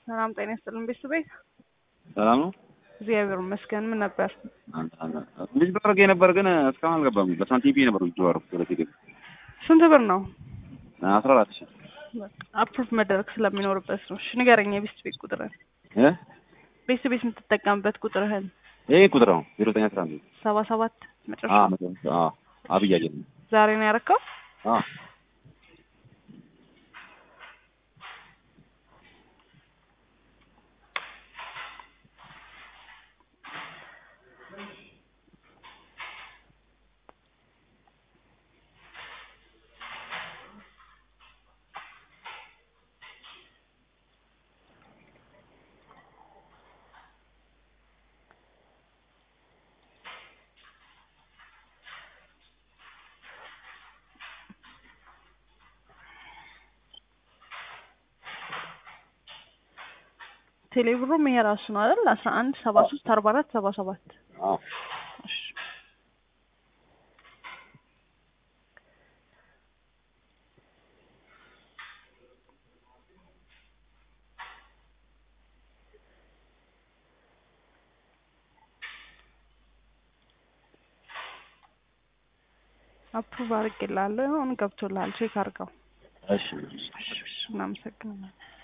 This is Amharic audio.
ሰላም ጤና ይስጥልን ቤተሰቤት ሰላም ነው። እግዚአብሔር ይመስገን። ምን ነበር? ልጅ በረገ ነበር ግን እስካሁን አልገባም። በሳንቲም ነበር ልጅ ባረኩት ወደ ቴሌ ስንት ብር ነው? አስራ አራት ሺህ አፕሩቭ መደረግ ስለሚኖርበት ነው። እሺ ንገረኝ፣ የቤት ቤት ቁጥርህን እ ቤት ቤት የምትጠቀምበት ቁጥርህን ይሄ ቁጥር ነው ዜሮ ዘጠኝ አስራ አንድ ሰባ ሰባት መጨረሻ አ መቶ አ አብይ አየለ ዛሬ ነው ያረከው? አ ቴሌብሩም ይሄ ራሱ ነው አይደል? አስራ አንድ ሰባ ሶስት አርባ አራት ሰባ ሰባት አ እሺ አፕሩቭ አድርጌልሃለሁ። አሁን ገብቶልሃል። ቼክ አድርገው። እሺ እናመሰግናለን።